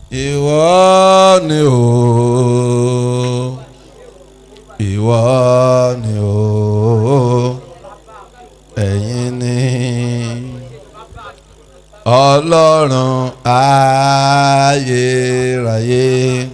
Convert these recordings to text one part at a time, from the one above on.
ìwọ ni o ìwọ ni o ẹ̀yin ni ọlọ́run ayérayé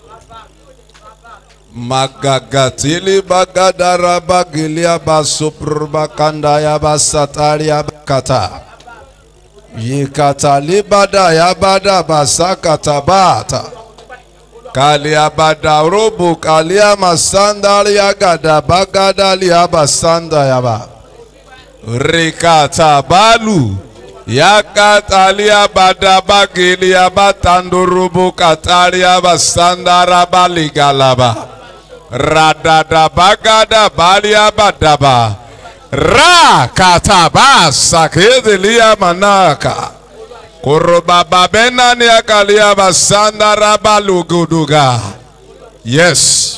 magagatili bagadara bagili abasuprba kandaya basatari abakata yikatali bada yabada basakata bata kali abada robo kali amasandari agada bagadali abasanda yaba rikata balu yakatali abada bagili abatandorobo katari abasandara baligalaba radada bagada bali abadaba ra kataba sakedelia manaka kurubaba benani akalia basandara baluguduga yes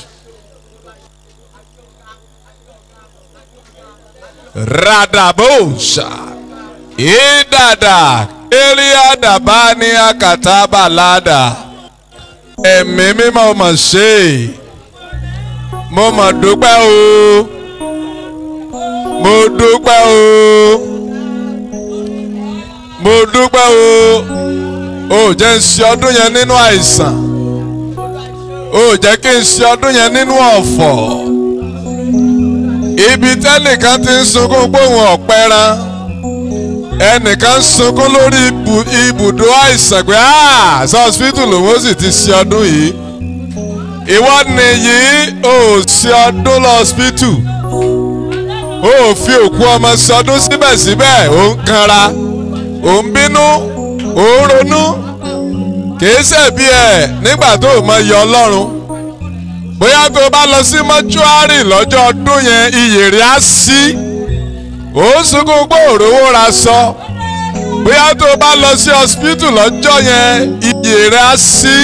radabosha idada eliadabani akatabalada ẹ̀mí mímọ́ mọ̀ ṣe mo mọ̀ dúpẹ́ o mo dúpẹ́ o mo dúpẹ́ o ò jẹ́ ń ṣe ọdún yẹn nínú àìsàn ò jẹ́ kí n ṣe ọdún yẹn nínú ọ̀fọ̀ ibi tẹ́nìkan ti ń sunkún gbóhùn ọ̀pẹ́ran ẹnìkan sunkún lórí ibùdó àìsàn pé sọ́ọ́sìpítù lòun ó sì ti ṣe ọdún yìí ìwọ nìyí ò ṣe ọdún lọ́ọ́sìpítù ó fi òkú ọmọ sọdún síbẹ̀síbẹ̀ ó ń kanra ó ń bínú ó ń ronú kìí ṣẹ̀bi ẹ̀ nígbà tó o mọ iye ọlọ́run bóyá tó o bá lọ sí mọ́ṣúárì lọ́jọ́ ọdún yẹn iyè rẹ̀ á sí ó ń sunkún pé òrówó ra sọ bóyá tó o bá lọ sí ọsibítù lọ́jọ́ yẹn iyè rẹ̀ á sí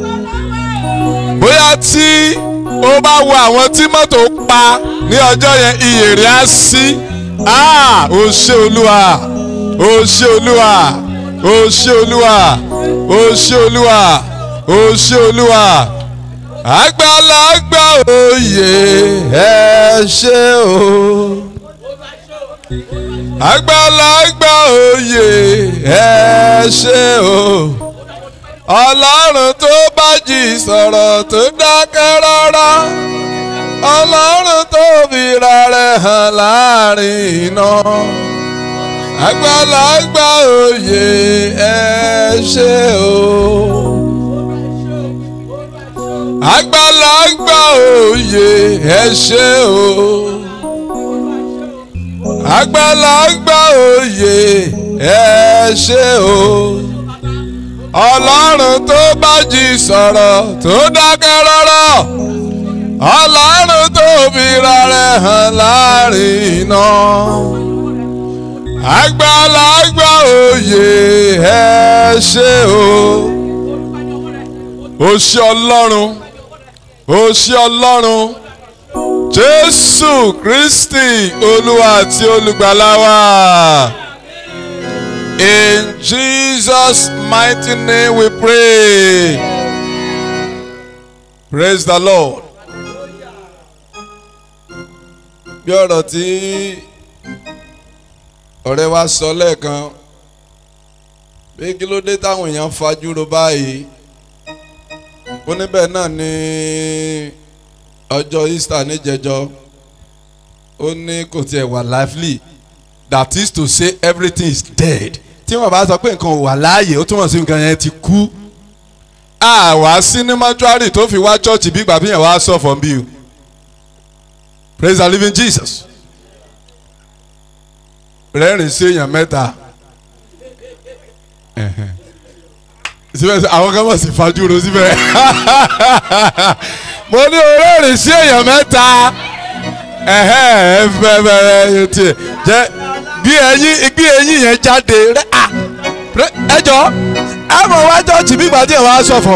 bóyá tí ó bá wo àwọn tí mọ́tò pa ní ọjọ́ yẹn iyè rẹ̀ á sí ó ṣe olúwa ó ṣe olúwa ó ṣe olúwa ó ṣe olúwa ó ṣe olúwa àgbàlagbà òye ẹ ṣe o àgbàlagbà òye ẹ ṣe o ọlọ́run tó bá jì sọ̀rọ̀ tó dákẹ́ rárá ọlọ́run tó fira rẹ̀ hàn láàrin iná àgbàlagbà òye ẹ ṣe o àgbàlagbà òye ẹ ṣe o àgbàlagbà òye ẹ ṣe o ọlọ́run tó bá jì sọ̀rọ̀ tó dákẹ́ rárá ọlọ́run tó fira rẹ̀ hàn láàrin iná àgbàlagbà òye ẹ ṣe o ó ṣe ọlọ́run ó ṣe ọlọ́run jésù kristi olúwa àti olùgbàlà wa. In Jesus' mighty name we pray. Praise the Lord. Bí ọ̀rọ̀ tí ọ̀rẹ́ wa sọ lẹ́ẹ̀kan pé kí ló dé táwọn èèyàn fajúro báyìí ó níbẹ̀ náà ní ọjọ́ Easter níjẹjọ́ ó ní kò tiẹ̀ wà lively that is to say everything is dead tí wọn bá sọ pé nǹkan ò wà láàyè ó túmọ̀ sí nǹkan yẹn ti kú àwa sí ní mọ́túárì tó fi wá chọ́ọ̀chì bí gbàgbé yẹn wá sọ fún bí o praise the living Jesus rẹ́rìn sí èèyàn mẹ́ta síbẹ̀ àwọn kan mọ̀ sí fajúro síbẹ̀ mo ní rẹ́rìn sí èèyàn mẹ́ta ẹ̀hẹ́ ẹ̀ bẹ̀rẹ̀ tiẹ̀ jẹ́ bí ẹyin bí ẹyin yẹn jáde rẹ à ẹ jọ ẹ mọ wá jọ́ọ̀jì bí gbàdé wàá ṣọ̀fọ̀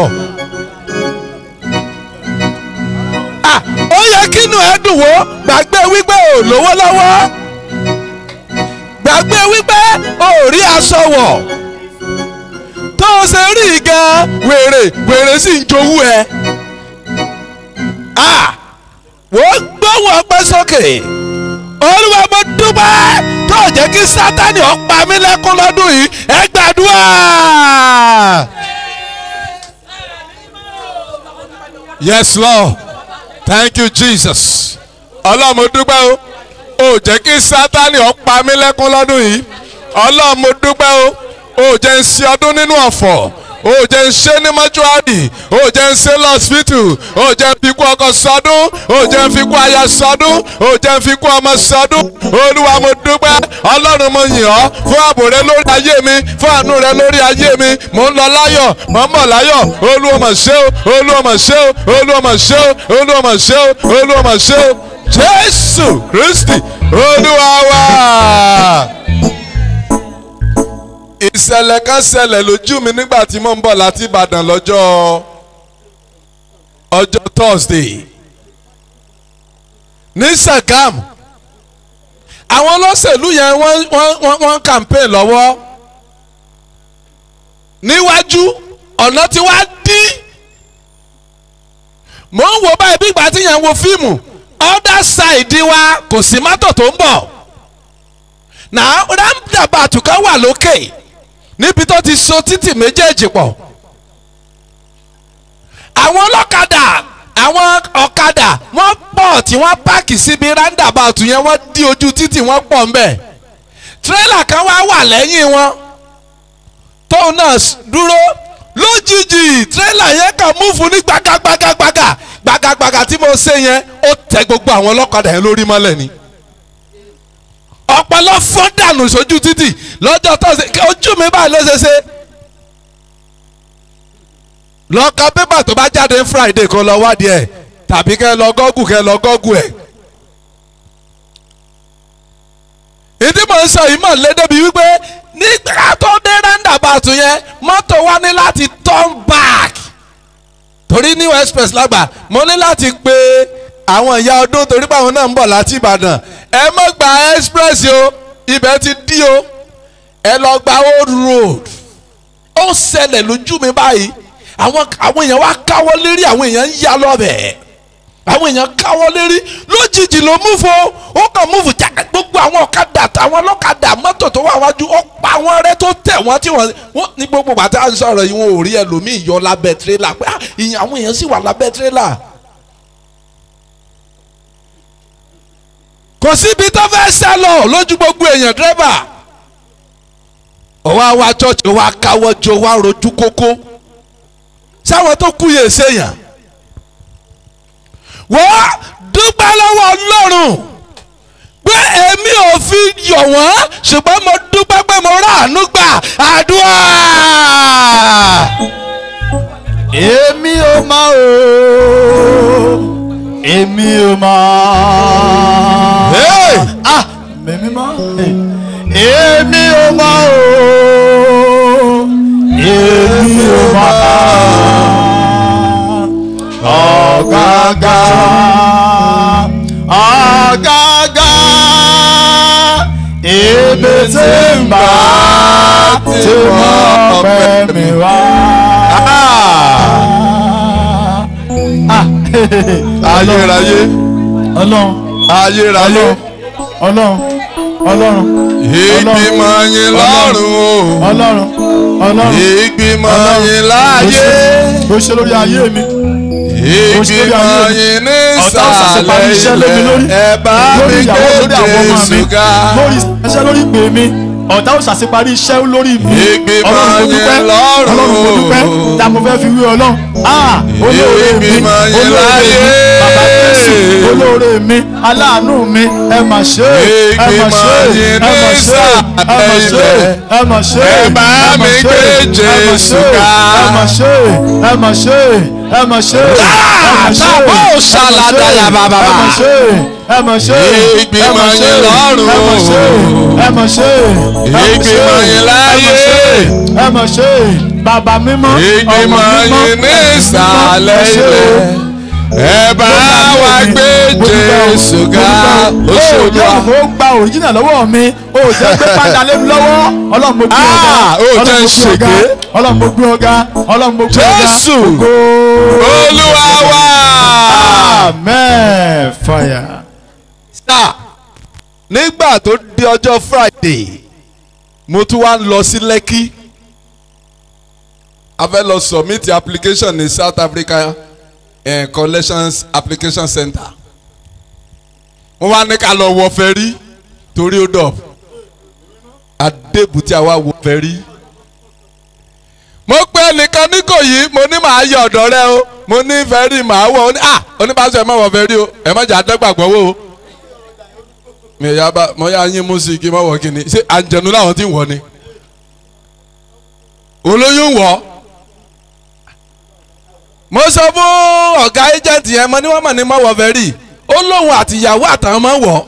à ó yẹ kínú ẹ dùn wó gbàgbé wípé ò lówó lọ́wọ́ gbàgbé wípé ò rí aṣọ wọ̀ tó o ṣe rí gan wèrè wèrè sì ń jowú ẹ. Ah! wọ́n gbóhùn ọpẹ́ sókè olúwa mo dúpẹ́ tó jẹ́ kí sátani ó pa mí lẹ́kún lọ́dún yìí ẹ gbàdúrà. yes lord thank you jesus ọlọ́run mo dúpẹ́ o ò jẹ́ kí sátani ó pa mí lẹ́kún lọ́dún yìí ọlọ́run mo dúpẹ́ o ò jẹ́ ń ṣe ọdún nínú ọ̀fọ̀ ò jẹ́ ń ṣe ní mọ́ṣúárì ò jẹ́ ń ṣe lọ́sibítù ò jẹ́ ń fi kú ọkọ sọdún ò jẹ́ ń fi kú aya sọdún ò jẹ́ ń fi kú ọmọ sọdún olúwa mo dúpẹ́ ọlọ́run mo yìn ọ́ fún ààbò rẹ lórí ayé mi fún àánú rẹ lórí ayé mi mò ń lọ láyọ̀ mò ń bọ̀ láyọ̀ olúwa mà ṣe o olúwa mà ṣe o olúwa mà ṣe o olúwa mà ṣe o olúwa mà ṣe o jésù kristi olúwa wa ìṣẹ̀lẹ̀ kan ṣẹlẹ̀ lójú mi nígbà tí mo ń bọ̀ láti ìbàdàn lọ́jọ́ ọjọ́ thursday ní sàgám àwọn olóṣèlú yẹn wọ́n wọ́n wọ́n wọ́n campaign lọ́wọ́ níwájú ọ̀nà tí wàá dí mò ń wo báyìí bí ìgbà tí yẹn ń wo fíìmù other side wa kò sí mọ́tò tó ń bọ̀ náà roundabout kan wà lókè níbi tó ti so títì méjèèjì pọ̀ àwọn ọlọ́kadà àwọn ọ̀kadà wọ́n pọ̀ tí wọ́n páàkì síbi roundabout yẹn wọ́n dí ojú títì wọ́n pọ̀ ń bẹ̀ tírélà kan wá wà lẹ́yìn wọn tóun náà dúró lójijì tírélà yẹn kàn múfù ní gbàgàgbàgàgbàgà gbàgàgbàgà tí mo ṣe yẹn ó tẹ gbogbo àwọn ọlọ́kadà yẹn lórí mọ́lẹ̀ ni ọpọlọ fọ́n dànù sójú títì lọ́jọ́ tọ́sí ojú mi báyìí ló ṣe ṣe. lọ ka pépà tó bá jáde friday kó lọ wádìí ẹ̀ tàbí kẹ́ lọ gọ́gù kẹ́ lọ gọ́gù ẹ̀. ìdí mò ń sọ yìí mọ̀ lédè bíi wípé nígbà tó dé roundabout yẹn mọ́tò wa ní láti turn back torí new express lágbà mo ní láti pe àwọn ìyá ọdún torí pé àwọn náà ń bọ̀ láti ìbàdàn ẹ mọ̀ gba express o ibẹ̀ ti dí o ẹ lọ gba old road ó ṣẹlẹ̀ lójú mi báyìí àwọn àwọn èèyàn wá káwọ́ lérí àwọn èèyàn ń yá lọ́bẹ̀ àwọn èèyàn káwọ́ lérí lójijì ló múfo ó kàn múfo jáde gbogbo àwọn ọ̀kadà àtàwọn ọlọ́kadà mọ́tò tó wà wájú ó pa àwọn rẹ tó tẹ̀ wọ́n tí wọ́n wọ́n ní gbogbo bàtà ń sọ̀rọ̀ yìí wọn ò rí ẹlòmíì yọ lábẹ́ tirẹ́là pé ìyẹn àwọn èèyàn sì wà lábẹ́ tirẹ́là. kò síbi tó fẹ́ sá lọ lójú gbogbo èèyàn dírẹ́bà ó wá wá chọ́ọ̀chì ó wá káwọ́ jọ wá rojú kókó sáwọn tó kú yè séèyàn wọ́n dúpẹ́ lọ́wọ́ ọlọ́run pé èmi ò fi yọ̀ wọ́n ṣùgbọ́n mo dúpẹ́ pé mo ráàánú gbà àdúrà. èmi ò mọ̀ o èmi ò mọ̀ Hey! ah èmi mọ̀ èmi ò mọ̀ o èmi ò mọ̀ ọ̀gágá ọ̀gágá èmi tí ń bá tí wọ́n pẹ́ mi wá. Ah, ayérayé ọlọ́run ayérayé ọlọ́run ọlọ́run ìgbìmọ̀ yín lọ́rùn o ọlọ́run ọlọ́run ìgbìmọ̀ yín láàyè bó ṣe lórí ayé mi ìgbìmọ̀ yín ní ọ̀tá òṣàṣẹ parí iṣẹ́ lé mi lórí ìsàlẹ̀ ẹ bá mi lórí ìyàwó lórí gbé àwọn ọmọ mi Jésù ga lórí iṣẹ́ lórí ìpè mi ọ̀tá òṣàṣẹ parí iṣẹ́ lórí mi Ìgbìmọ̀ ọlọ́run mo dúpẹ́ yín lọ́rùn. ọlọ́run mo dúpẹ́ tá mo fẹ́ fi wí ọlọ́run ah olóore mi Ìgbìmọ̀ yín olóore mi láyé. bàbá Jésù olóore mi aláàánú mi ẹ mà ṣe é ẹ mà ṣe é Ìgbìmọ̀ yín ẹ mà ní ṣe é ẹ mà ṣe é ẹ mà ṣe é Ẹ bá ẹ mà mi ṣe gbé é, ẹ mà Jésù ṣe é, ga. ẹ mà ṣe é ẹ mà ṣe é ẹ mà ṣe é ẹ mà ṣe é tàbó ṣàlàdà yà bàbà. ẹ mà ṣe é ẹ mà ṣe é Ìgbìmọ̀ ẹ mà ṣe é, yín lọ́rùn. ẹ mà ṣe é ẹ mà ṣe é ẹ mà ṣe é, Ìgbìmọ̀ yín láyé. ẹ mà ṣe é bàbá mímọ́ ọmọ Ìgbìmọ̀ mímọ́ yín ní ẹ̀mí mímọ́, ìsàlẹ̀ ẹ ṣé o. ilẹ̀. ẹ bá wa gbé jésù ga ó oṣù jẹ́ olúwa. kó gba òrìjìnà lọ́wọ́ mi ó jẹ́ gbé padà lé mi lọ́wọ́ ọlọ́run mo gbé ọ̀gá Ah, ó jẹ́ ń ṣègbé. ọlọ́run mo gbé ọ̀gá ọlọ́run mo gbé ọ̀gá Jésù. Ògo. olúwa wa. amen fire. sá nígbà tó di ọjọ́ friday mo tún wá ń lọ sí lẹ́kí a fẹ́ lọ submit application ní south africa eh, collections application center wọ́n wá ní ká lọ wọ fẹ́rí torí ó dọ̀ adébùtí àwa wọ fẹ́rí mo pe ẹnìkan ní kò yí mo ní màá yọ ọ̀dọ̀ rẹ o mo ní fẹ́rí màá wọ̀ ó ní à oníbàṣọ ẹ má wọ fẹ́rí o ẹ má jà dẹ́gbàgbọ́ wò o mi ò yá bá mo yá yín mú sí i kí n má wọ kí ni ṣé àǹjẹ̀nu làwọn ti ń wọ ni olóyún wọ̀ mo sọ fún ọ̀gá agent yẹn mo ní wọ́n mọ̀ ní mọ́wọ́ fẹ́rí ó lóun àtìyàwó àtàwọn mọ́ wọ̀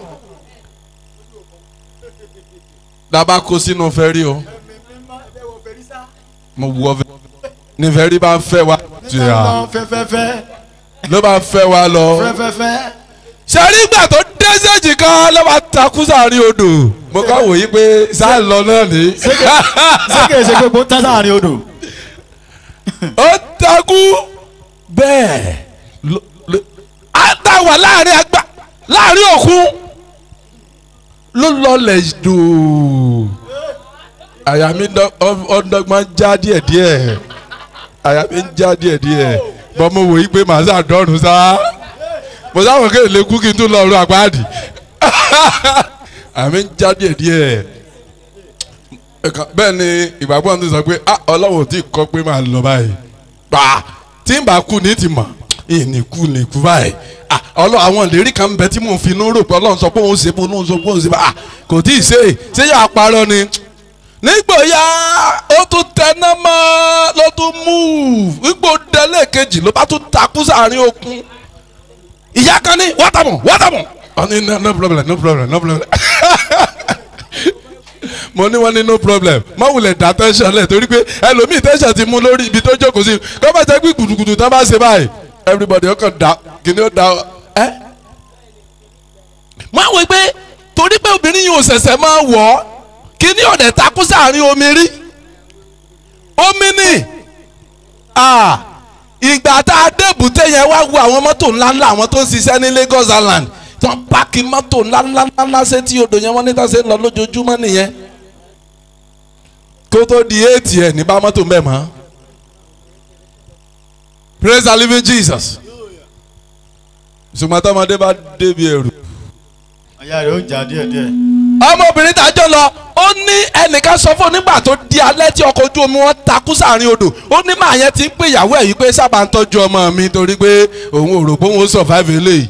dábàá kó sínú fẹ́rí o mo wọ fẹ́ ní fẹ́rí bá ń fẹ́ wa lọ fẹ́fẹ́fẹ́ ló bá ń fẹ́ wa lọ fẹ́fẹ́fẹ́. sẹ́rí ìgbà tó dẹ́sẹ̀jì kan ló bá takú sáàrin odò mo kàn wòye pé sáà lọ náà ní sékè ṣe pé kó tán sáàrin odò. ó takú bẹ́ẹ̀ ló- ló- á ta wà láàrin àgbà láàrin òkun ló lọlẹ̀ dùn àyà mi dọ́- ọ́- ọ́dọ́gbọ́n já díẹ̀díẹ̀ àyà mi ń já díẹ̀díẹ̀ bọ́ mo wòye pé màá sàdọ́rùn sá mo sáwọn kéde lè kú kí n tún lọ rú àpáàdì àmì ń já díẹ̀díẹ̀ ẹ̀ka bẹ́ẹ̀ ni ìgbàgbọ́ ti sọ pé ah ọlọ́run ò tí ì kọ́ pé máa lọ báyìí pa tí n bá kú ní ti mọ̀ ìní kú ní kú báyìí ah ọlọ́run àwọn ìlérí kan ń bẹ tí mò ń fi inú rò pé ọlọ́run sọ pé òun ṣe pé òun sọ pé òun ṣe bá ah kò tí ì ṣe é ṣé yà á parọ́ ni nígbò ya ó tún tẹná mọ́ ló tún move nígbò délé kejì ló bá tún takú sáàrin okun ìyá kan ní wátàmù wátàmù ọ ní no no problem no problem no problem mo ní wọn ní no problem má wulẹ̀ dá tẹ́sán lẹ̀ torí pé ẹlòmíì tẹ́sán ti mú lórí ibi tó jókòó sí kọ́ bá jẹ́ pé gbùdùgbùdù tán bá ṣe báyìí everybody ọkàn dá kíni ó dá ẹ́. má wọ pé torí pé obìnrin yìí ò ṣẹ̀ṣẹ̀ máa wọ̀ ọ́ kíni ọ̀dẹ̀ takú sáàrin omi rí omi ni ah ìgbà tá a débùté yẹn wá wo àwọn mọ́tò ńláńlá àwọn tó ń ṣiṣẹ́ ní Lagos Island tí wọ́n páàkì mọ́tò ńláńláńlá sétí odò yẹn wọ́n ní tàṣe lọ lójoojúmọ́ nìyẹn kó tó di eighty ẹ̀ ní bá mọ́tò mbẹ́ mọ́ praise the living Jesus ṣùgbọ́n tọmọdé bá débi ẹrù. àyà rẹ̀ ó jà díẹ̀díẹ̀. ọmọbìnrin tàjọ lọ ó ní ẹnìkan sọ fún un nígbà tó di alẹ́ tí ọkọ̀ ojú omi wọn takú sáàrin odò ó ní màá yẹn ti ń pè ìyàwó ẹ̀ yìí pé sábà ń tọ́jú ọmọ mi torí pé òun ò rò pé òun ó survive eléyìí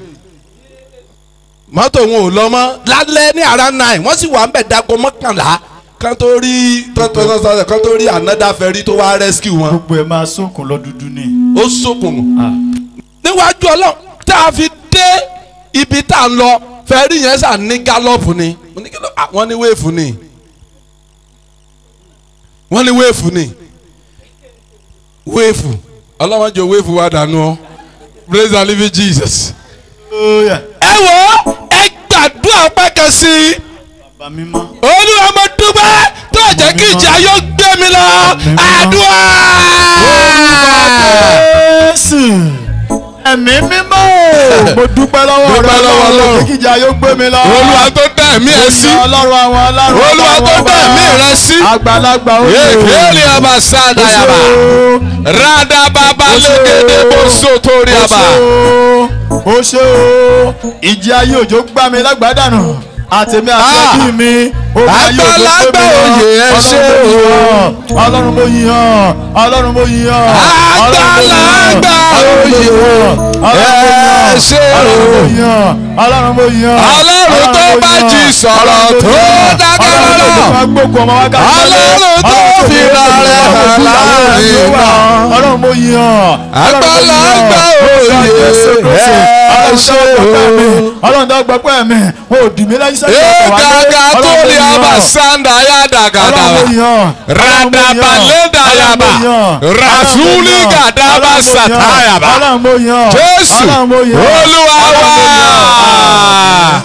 mọ́tò òun ò lọ mọ́ lálẹ́ ní ara nine wọ́n sì wà ń bẹ̀ dago mọ́kànlá kan tó rí tọ́tọ́tọ́tọ́ kan tó rí another ferry tó wá rescue wọn gbogbo ẹ̀ máa sókun lọ dúdú ni. ó sókun níwájú ọlọ́run tá a fi dé ibi tá a ń lọ fẹ́rí yẹn sà ní gálọ́ọ̀pù ni Mo ní kí ló- ah, wọ́n ní wéèfù ni wọ́n ní wéèfù ni wéèfù ọlọ́wọ́n jọ wéèfù wa dànù ọ́ praise the living Jesus. Ó yá. ẹ wo ẹ gbàdúrà pẹ́ kan sí i bàbá mímọ́. olúwa mo dúpẹ́ tó jẹ́ kí ìjà yóò gbé mi lọ àdúrà. Jésù ẹ̀mí mímọ́ o. mo dúpẹ́ lọ́wọ́ rẹ Dúpẹ́ lọ́wọ́ Ọlọ́run. kíkìjà yóò gbé mi lọ. olúwa tó dá ẹ̀mí ẹ sí ọlọ́run àwọn ọlọ́run. olúwa tó dá ẹ̀mí rẹ sí. àgbàlagbà ó Ekele aba sada yaba. Rada baba legede boso tori aba. ó ṣe o ìjì ayé òjò gbá mi lágbàdànù àtẹ̀mí àtẹ̀bí mi omi ayé òjò gbé mi lọ. Àgbàlagbà òye ẹ ṣé o. ọlọ́run mo yìn ọ́ ọlọ́run mo yìn ọ́ Àgbàlagbà òye ẹ ṣé o. ọlọ́run mo yìn ọ́ Ọlọ́run tó bá jí sọ̀rọ̀ tó dákẹ́ lọ́nà. ọlọ́run Ọlọ́run tó fi ra rẹ̀ hàn láàrin wa. ọlọ́run mo yìn yàn. Àgbàlagbà òye, ẹ ṣé o. ọlọ́run tó gbọ́ pẹ́ mi o dì mí lẹ́yìn sẹ́yìn Ee ọkọ̀ wálé. gaga tó Ọlọ́run lè mo aba yàn. sanda ya dagada. Ọlọ́run mo yàn. Radaba leda yaba. Rasuli gadaba satayaba. Ọlọ́run mo yàn. Jésù Ọlọ́run mo yàn. Olúwa Ọlọ́run mo yàn. wa.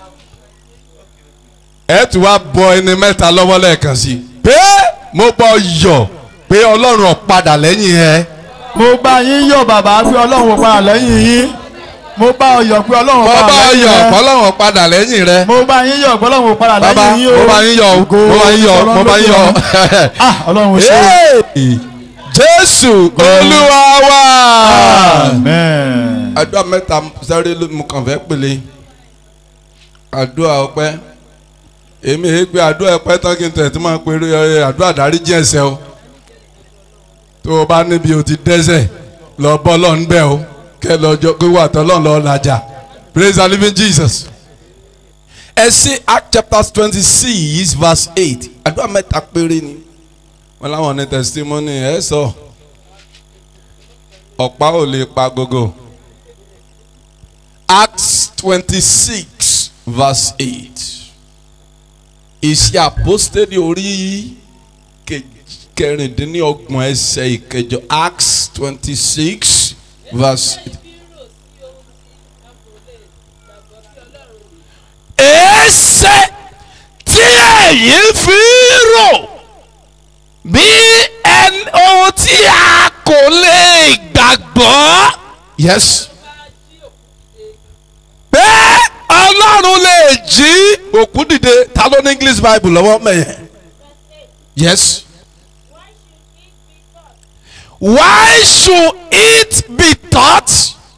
Ẹ tún wá bọ ẹni mẹ́ta lọ́wọ́ lẹ́ẹ̀kan sí. Pé mo bọ yọ̀ pé Ọlọ́run ò padà lẹ́yìn ẹ. mo bá yín yọ̀ bàbá pé ọlọ́run ò padà lẹ́yìn yín mo bá ọ yọ̀ pé ọlọ́run ò Mo padà bá lẹ́yìn yọ̀ rẹ. pé Ọlọ́run ò padà lẹ́yìn rẹ. mo bá yín yọ̀ pé ọlọ́run ò padà Bàbá lẹ́yìn yín o mo bá yín yọ̀ o. Ògo mo bá yín yọ̀ mo bá yín yọ̀. ah ọlọ́run ò ṣe é. Hey! Jésù Olúwa wa. amen. àdúrà mẹ́ta sáré ló mú kàn fẹ́ pèlè àdúrà ọpẹ́ èmi èé gbé àdúrà ọpẹ́ tán kí n tẹ̀ tí máa pe ẹ, àdúrà dáríjì ẹ̀ṣẹ̀ o tó o bá níbi o ti dẹ́ṣẹ̀ lọ bọ́ lọ́n bẹ́ẹ̀ o kẹ́ lọ́jọ́ pé wà tán lọ́n lọ́ọ́ lajà praise the living Jesus. ẹ sí Act chapter twenty six verse eight àdúrà mẹ́ta péré ni wọ́n láwọn ní testimony ẹ sọ ọ̀pá ò lè pa gogo. Acts twenty-six verse eight. Iṣẹ́ àpọ́stẹ́lì orí ke- kẹrìndínlọ́gbọ̀n ẹsẹ̀ ìkẹjọ Acts twenty-six verse eight. èéṣe tí ẹ̀yin fi rò bí ẹni ohun tí a kò lè gbàgbọ́ Yes. pé ọlọ́run lè jí Òkú dìde ta ló ní English Bible lọ́wọ́ mẹ́yẹn. Yes. why should it be taught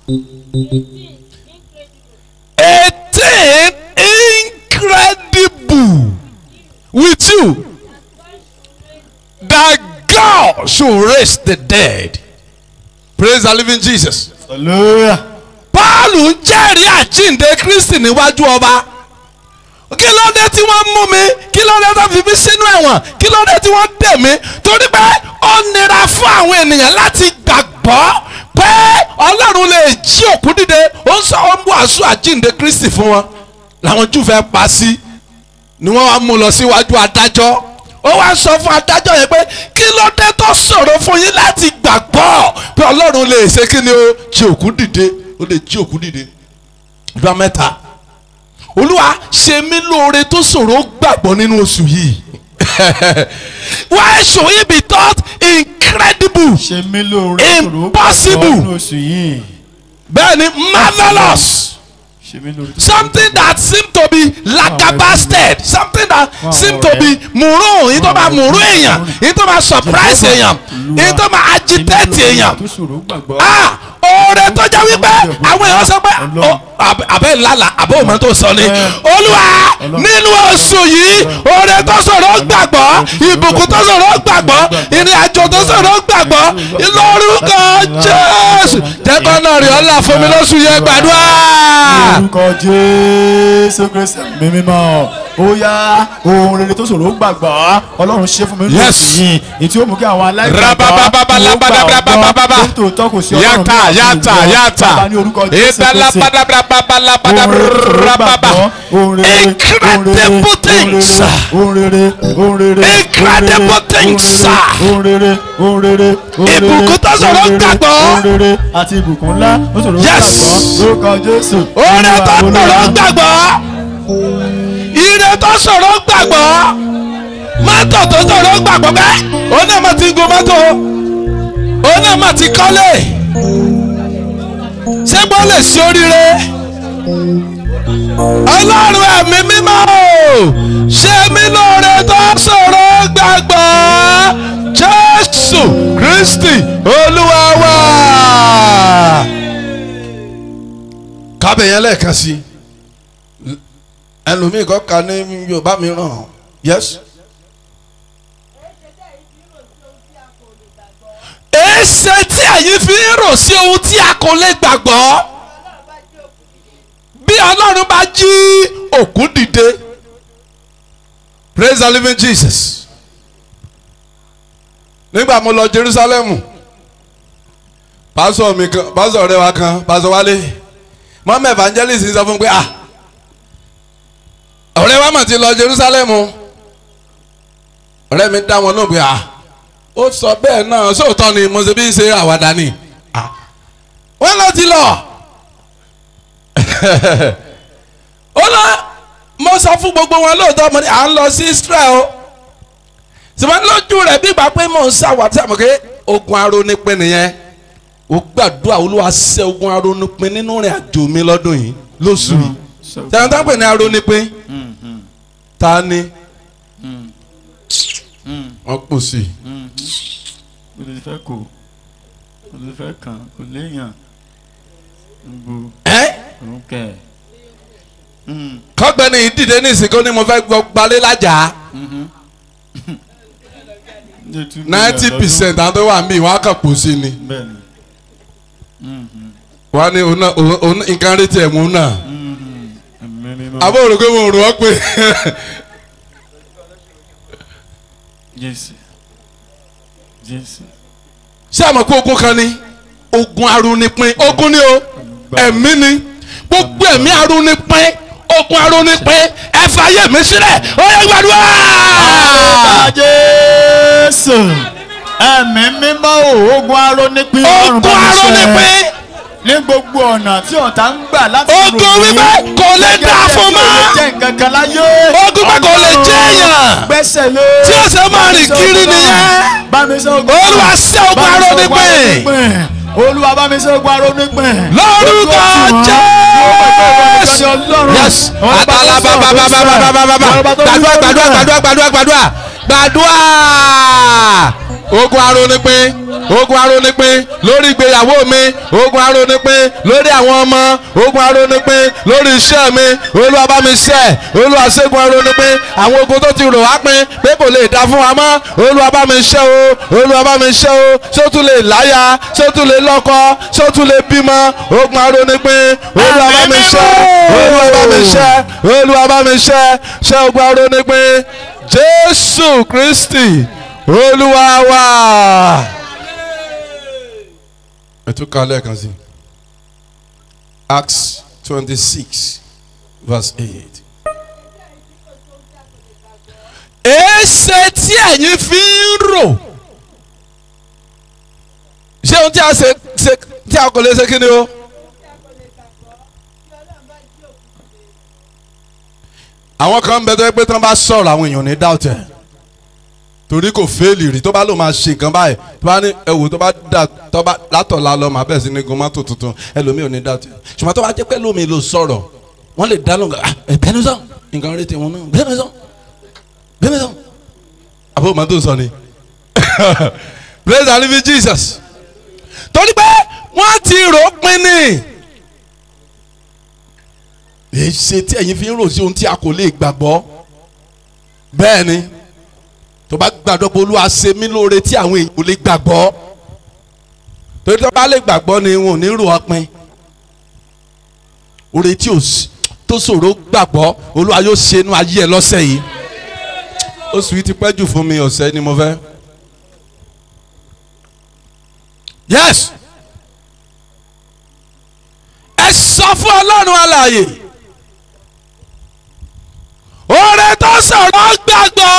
a thing incredible with you that God should raise the dead. Praise the living Jesus. hallelujah. Paul ń jẹ́rìí àjíǹde Kristi níwájú ọba kí ló dé tí wọ́n mú mi kí ló dé tó fi mí sínú ẹ̀wọ̀n kí ló dé tí wọ́n dè mí torí pé ó nira fún àwọn ènìyàn láti gbàgbọ́ pé Ọlọ́run lè jí òkú dìde ó ń sọ ó ń wàásù àjíǹde Kristi fún wọn làwọn Júù fẹ́ pa sí ni wọ́n wá mú lọ síwájú adájọ́ ó wá sọ fún adájọ́ yẹn pé kí ló dé tó ṣòro fún yín láti gbàgbọ́ pé Ọlọ́run lè ṣe kí ni ó jí òkú dìde ó lè jí òkú dìde ìgbà mẹ́ta olúwa ṣe mí lóore tó ṣòro gbàgbọ́ nínú oṣù yìí why should it be thought incredible ṣe mí lóore Impossible. nínú oṣù yìí. bẹ́ẹ̀ ni marvellous ṣe mí lóore. something that seem to be lagabasted something that seem to be mùrún yìí tó máa mùrún èèyàn yìí tó máa surprise èèyàn yìí tó máa agitate èèyàn tó ṣòro gbàgbọ́. ah oore tó jẹ́ wípé àwọn èèyàn sọ pé ọ, àbẹ- àbẹ ńlá àbẹ òmò tó sọ ni olúwa nínú oṣù yìí oore tó sọ̀rọ̀ gbàgbọ́ ìbùkún tó sọ̀rọ̀ gbàgbọ́ ìrìn àjò tó sọ̀rọ̀ gbàgbọ́ lórúkọ jésù jẹ́kọ́ náà rí ọlá fún mi lóṣù yẹn gbàdúrà. orúkọ jésù kristi mímímọ́ ó yá ohun rere tó ṣòro gbàgbọ́ ọlọ́run ṣe fún mi nínú Yes. oṣù yìí ètí ó mú kí àwọn aláìgbàgbọ́ Rabababa, kí wọ́n gbà ọ́ labadababa, gbọ́ tó tọ́ kò sí ọlọ́run yàtà bí yàtà àti ìgbọ́. yàtà Bàbá ní orúkọ jésù kristi ìdálabadabadabadabada ohun rere tó ṣòro rababa gbàgbọ́ ohun rere ohun rere Incredible things. ohun rere ohun rere Incredible things. ohun rere ohun rere ohun rere Ìbùkún tó ṣòro ohun rere, gbàgbọ́. ohun rere àti ìbùkún ńlá ó ṣòro Yes. gbàgbọ́ lórúkọ jésù oore tó Olúwa, sọ̀rọ̀ Olúwa. gbàgbọ́ ire tó sọ̀rọ̀ gbàgbọ́ mọ́tò tó sọ̀rọ̀ gbàgbọ́ bẹ́ẹ̀ òun náà máa ti gun mọ́tò òun náà máa ti kọ́lé ṣé bó lè ṣe oríire ọlọ́run ẹ̀mí mímọ́ o ṣe mí lóore tó sọ̀rọ̀ gbàgbọ́ jésù kristi olúwa wa. kábẹ̀ yẹn lẹ́ẹ̀kan sí ẹlòmíì kọ́ ka ní yorùbá mìíràn yes. èsè tí ẹ̀yin fi ń rò sí ohun tí a kò lè gbàgbọ́ bí ọlọ́run bá jí òkú dìde praise the living jesus nígbà mo lọ jerusalem pásọ mi kan pásọ ọ̀rẹ́ wa kan pásọ wálé mọ́mọ́ evangelist sọ fún mi pé ah ọ̀rẹ́ wa mà ti lọ Jerusalem ọ̀rẹ́ mi dá wọn náà pé ah ó sọ bẹ́ẹ̀ náà sóòótọ́ ni mo ṣe bí ṣe àwàdà ni ah wọ́n lọ ti lọ ó lọ mo sọ fún gbogbo wọn lóòótọ́ mo ní à ń lọ sí Israel sìmọ́ lójú rẹ̀ bí ìgbà pé mò ń ṣàwàtí àmọ́ pé ogun arónípin nìyẹn ó gbàdúrà olúwa ṣẹ́ ogun arónípin nínú rìn àjò mi lọ́dún yìí lóṣù yìí tẹ̀wọ́n tá ń pè ní arónípin ta ni wọ́n pò sí i. kò lè fẹ́ kó kò lè fẹ́ kàn kò léèyàn gbogbo ẹ́ òun kẹ̀ kọ́gbẹ́ni ìdílé ní ìsìnkú ni mo fẹ́ gbọ́ gbalé lájà ninety percent àwọn tó wà mí wọ́n á kàn pò sí ni bẹ́ẹ̀ ni wọ́n á ní òun náà òun- òun nǹkan rí tiẹ̀ mú náà ẹ̀mí mímọ́ àbọ̀ òrùkọ́ mo rò ó pé jésù jésù ṣé àmọ́ pé ogun kan ni ogun arúnipin ogun ni o ẹ̀mí ni gbogbo ẹ̀mí arúnipin ogun arúnipin ẹ fàyè mi sílẹ̀ ó yẹ gbàdúrà. Bá jésù ẹ̀mí mímọ́ o ogun arónípin ọ̀run ogun bá mi ṣẹ́. arúnipin ní gbogbo ọ̀nà tí ọ̀tá ń gbà láti Ogun rò mí. wípé kò lè Gẹ́gẹ́ dà bí fún ẹni tí ò mọ́. lè jẹ́ nǹkan kan láyé. Ogun pé kò lè jẹ́ èèyàn. gbẹ́sẹ̀ lé. Tí ó ṣe máa rìn kiri nìyẹn. bá mi ṣe ogun Olúwa ṣẹ́ ogun Bá mi ṣe arónípin. arónípin. olúwa bá mi ṣe ogun arónípin. lórúkọ jésù yes àtàlà bàbàbàbàbàbàbà gbàdúrà gbàdúrà gbàdúrà gbàdúrà gbàdúrà gbàdúrà ogun arónípin ogun arónípin lórí ìgbéyàwó mi ogun arónípin lórí àwọn ọmọ ogun arónípin lórí iṣẹ́ mi olúwa bá mi ṣẹ́ olúwa ṣẹ́gun arónípin àwọn ogun tó ti rò wá pin pé kò lè dá fún wa mọ́ olúwa bá mi ṣẹ́ o olúwa bá mi ṣẹ́ o ṣó tún lè láya ṣó tún lè lọ́kọ ṣó tún lè bímọ ogun arónípin olúwa bá mi ṣẹ́ olúwa bá mi ṣẹ́ olúwa bá mi ṣẹ́ ṣẹ́ ogun arónípin jésù kristi olúwa wa. ẹ tún ká lẹ́ẹ̀kan sí acts twenty six verse eight. èéṣe tí ẹ̀yin fi ń rò ṣé ohun tí a ṣe ṣe tí a kò lè ṣe kí ni o. àwọn kan ń bẹ tó yẹ pé tí wọ́n bá sọ̀rọ̀ àwọn èèyàn ní dáùtẹ̀ torí kò fẹ́ẹ̀lì rí tó bá lò máa ṣe nǹkan báyìí tó bá ní ẹwò tó bá dà tó bá látọ̀la lọ máa bẹ̀rẹ̀ sí ní gun mọ́tò tuntun ẹlòmíì ò ní dáùtẹ̀ ṣùgbọ́n tó bá jẹ́ pé lómi ló sọ̀rọ̀ wọ́n lè dá lóhùn ah ẹ bẹ́ẹ̀ ni sọ nǹkan rí tiwọn náà bẹ́ẹ̀ ni sọ bẹ́ẹ̀ ni sọ àbúrò máa tó sọ ni praise the living Jesus torí pé wọ́n ti rò ó pin ni èyí ṣe tí ẹ̀yin fi ń rò sí ohun tí a kò lè gbàgbọ́ bẹ́ẹ̀ ni tó bá gbàgbọ́ pé olúwa ṣe mí lóore tí àwọn èèyàn kò lè gbàgbọ́ torí tó bá lè gbàgbọ́ ni wọn ò ní rò ọpin oore tí ò sí tó ṣòro gbàgbọ́ olúwa yóò ṣe inú ayé ẹ lọ́sẹ̀ yìí oṣù yìí ti pẹ́ jù fún mi ọ̀sẹ̀ ni mo fẹ́ yes ẹ sọ fún ọlọ́run alààyè oore tó sọ̀rọ̀ gbàgbọ́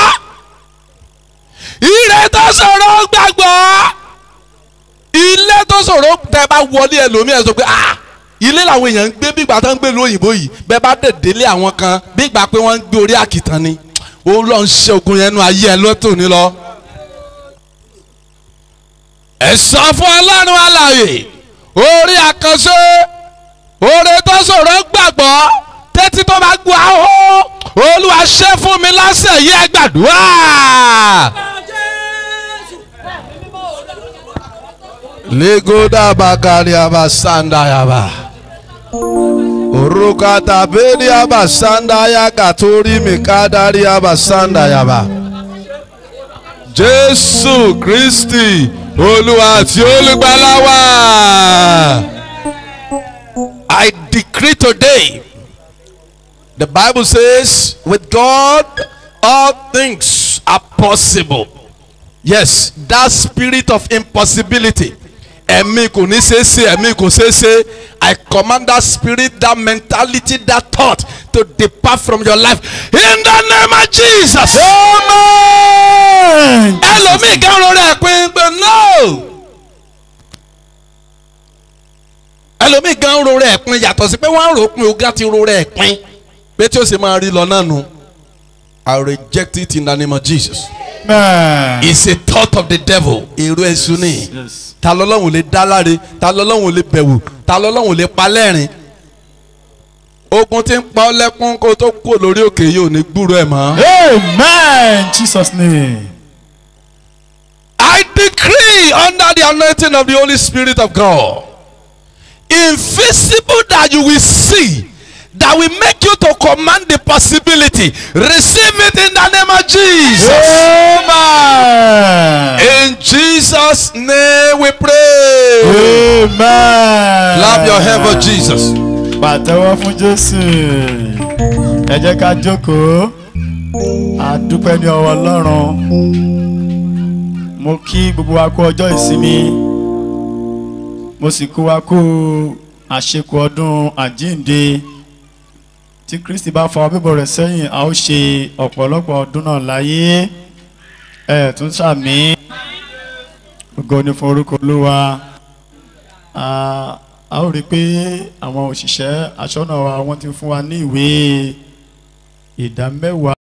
ire tó sọ̀rọ̀ gbàgbọ́ ilé tó sọ̀rọ̀ tẹ́ bá wọlé ẹlòmíì ẹ sọ pé ah ilé làwọn èèyàn ń gbé bí ìgbà tó ń gbé lóyìnbó yìí bẹ́ẹ̀ bá dẹ̀ délé àwọn kan bí ìgbà pé wọ́n ń gbé orí àkìtàn ni ó lọ ń ṣe ogun yẹn nu ayé ẹ lọ́tò ní lọ. ẹ sọ fún ọlọ́run alààyè orí àkànṣe oore tó sọ̀rọ̀ gbàgbọ́ tẹ́tí tó bá gbọ́ àhó olúwa ṣe fún mi lásẹ̀ yìí ẹ gbàdúrà. legoda bakari abasanda yaba orukata beli abasanda ya katori mikadari abasanda yaba jésù kristi olúwa àti olùgbàlà wa. I decree today, the Bible says, with God, all things are possible. Yes, that spirit of impossibility, ẹ̀mí kò ní ṣeé ṣe ẹ̀mí kò ṣeé ṣe I command that spirit that mentality that thought to depart from your life in the name of Jesus. amen. ẹlòmíì kan ro rẹ̀ pin pé no. ẹlòmíì kan ro rẹ̀ pin yàtọ̀ sí pé wọ́n á rò pin ogá ti ro rẹ̀ pin pé tí ó sì máa rí lọ náà nu. I reject it in the name of Jesus. amen. It's a thought of the devil. èrò èṣù ni. yes. ta lọ́lọ́run lè dá láre ta lọ́lọ́run lè bẹ̀wò ta lọ́lọ́run lè pa lẹ́rìn. ogun tí ń pa ọ́ lẹ́kún kó tó kú lórí òkè yìí ò ní gbúrò ẹ̀ mọ́. amen. jesus name. I decree under the anointing of the Holy Spirit of God, invisible that you will see, that will make you to command the possibility. Receive it in the name of Jesus. amen. In Jesus' name we pray. amen. Clap your hand for Jesus. pàtẹ́wọ́ fún jésù ẹ jẹ́ ká jókòó a dúpẹ́ ní ọwọ́ ọlọ́run mo kí gbogbo wa kú ọjọ́ ìsinmi mo sì kó wa kú àṣekù ọdún àjíǹde tí kristi bá fa bíbọ̀ rẹ̀ sẹ́yìn a ó ṣe ọ̀pọ̀lọpọ̀ ọdún náà láyé ẹ tún sàmì ògo ni fún orúkọ olúwa a a ó rí i pé àwọn òṣìṣẹ́ aṣọ́nà wa wọ́n ti fún wa ní ìwé ìdá mẹ́wàá.